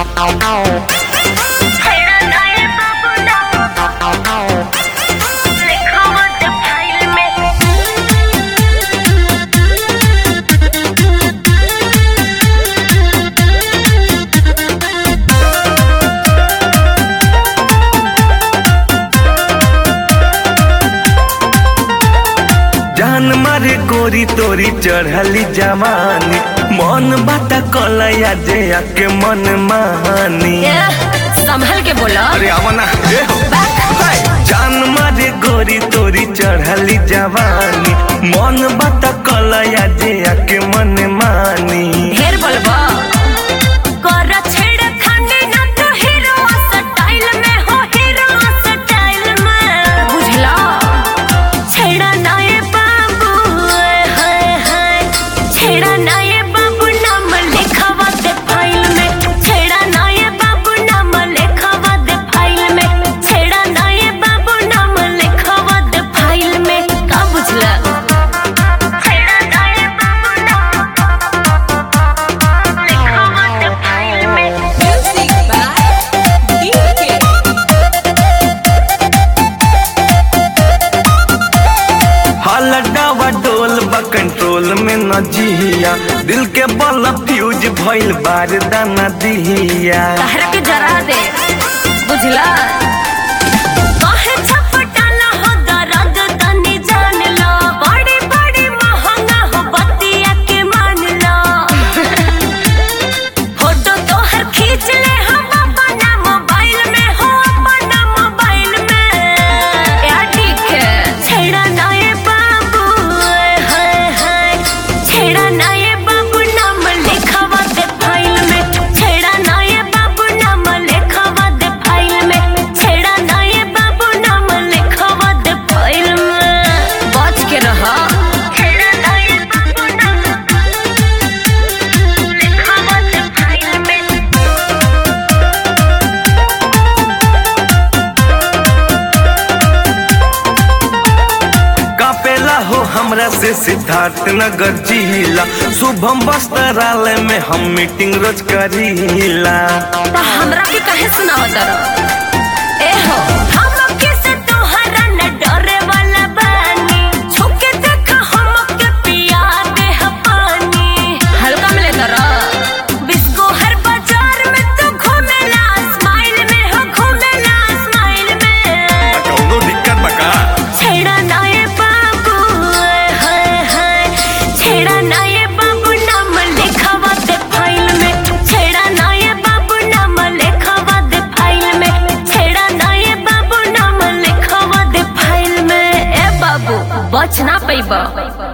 जान मारे गोरी तोरी चढ़ली जवानी मन बात कलया जे आके मन मानी संभल के बोलो अरे आवना ए हो हाय। जान मारे गोरी तोरी चढ़ली जवानी मन बात कलया जे आके मन मानी ढेर बोलबो कर छेड़ खाने ना तो हीरो स्टाइल में हो हीरो स्टाइल में बुझला छेड़ा ना ये बाबू हाय हाय छेड़ा ना ये बाबू नाम लिखावा दे फाइल में छेड़ा ना ये बाबू नाम लिखावा दे फाइल में छेड़ा ना ये बाबू नाम लिखावा दे फाइल में का बुझला छेड़ा ना ये बाबू नाम लिखावा दे फाइल में Music by DK. हलडावा डोल बा कंट्रोल में न जिया दिल के बल फ्यूज भइल बार दाना दिया कहर के जरा दे बुझला काहे छपटाला हो दर्द तनी जान लो बड़ी बड़ी महंगा हो बतिया के मान लो फोटो तो हर खींच ले हम अपना मोबाइल में हो अपना मोबाइल में यार ठीक है छेड़ा ना ये बाबू हाय हाय छेड़ा ना ये बाबू नाम लिखावा दे फाइल में छेड़ा ना ये बाबू नाम लिखावा दे फाइल में छेड़ा ना ये बाबू नाम लिखावा दे फाइल में बच के रहा छेड़ा ना ये बाबू नाम लिखावा दे फाइल में कापेला हो हमरा से सिद्धार्थ नगर जिला शुभम वस्त्रालय में हम मीटिंग रोज करीला त हमरा के काहे सुनावत रह ए हो हम किसे तोहरा न डरे वाला बानी छुके देखा हम के पिया दे ह पानी हल्का में ले तरा बिस्को हर बाजार में तू घूमेला स्माइल में हो घूमेला स्माइल में कौनो दिक्कत बका छेड़ा ना ये बाबू हाय हाय छेड़ा ना ये बाबू नाम लिखावा दे फाइल में छेड़ा ना ये बाबू नाम लिखावा दे फाइल में छेड़ा ना ये बाबू नाम लिखावा दे फाइल में ए बाबू बच ना पैबा